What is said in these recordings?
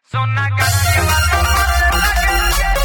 सोना काटे वाला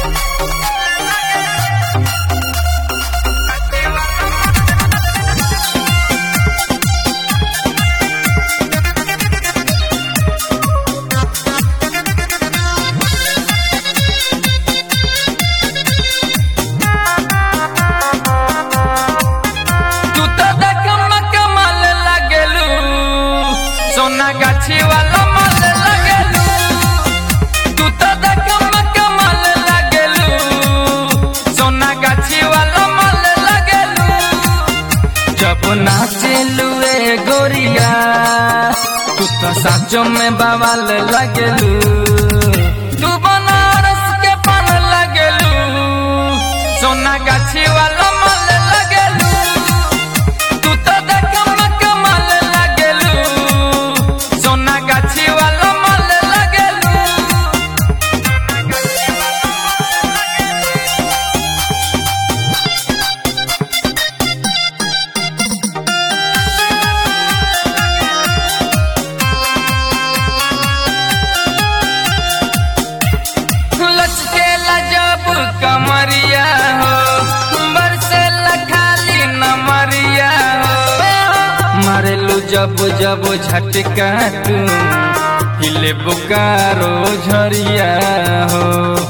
तू तो देखम कमाल लागेलू सोना गाछी वाला माल लागेलू तू तो देखम कमाल लागेलू सोना गाछी वाला माल लागेलू जब नाचेलू ए गोरिया तू तो साचो में बवाल लागेलू तू बनारस के पान लागेलू सोना गाछी वाला माल लागेलू तू तो देखम कमाल लागेलू सोना गाछी वाला माल लागेलू लचकेला जब कमरिया हो बरसेला खाली नमरिया हो मारेलू जब जब झटका तू हिले बुकारो झरिया हो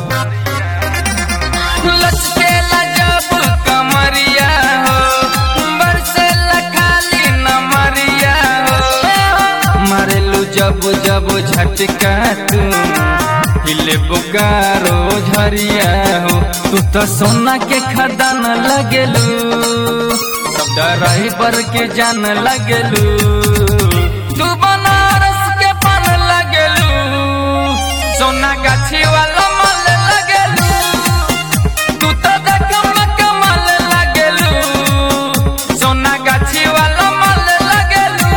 लचकेला जब कमरिया हो बरसेला खाली नमरिया हो मारेलू जब जब झटका तू हिले बुकारो झरिया हो तू तो सोना के खदान लगेलू सब ड्राइवर के जान लगेलू तू बनारस के पान लगेलू सोना गाछी वाला माल लगेलू तू तो देखम कमाल लगेलू सोना गाछी वाला माल लगेलू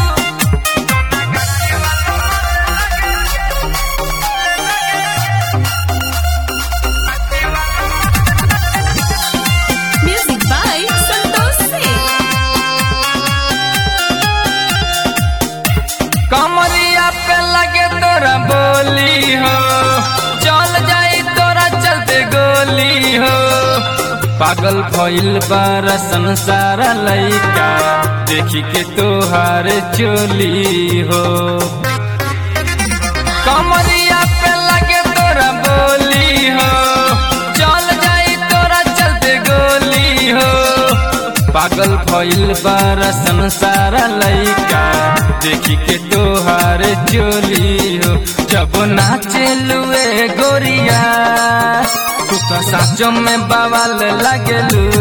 Music by Santosh Singh. कमरिया पे लगे तोरा बोली हो चल जाई तोरा चलते गोली हो पागल भइल बारा संसार लइका देखी के तोहार चोली हो कमरिया पे लगे तोरा बोली हो चल जाई तोरा चलते गोली हो पागल भइल बारा संसार लइका देखी के तोहार चोली हो जब नाचेलू ए गोरिया तू तो साचो में बवाल लगेलू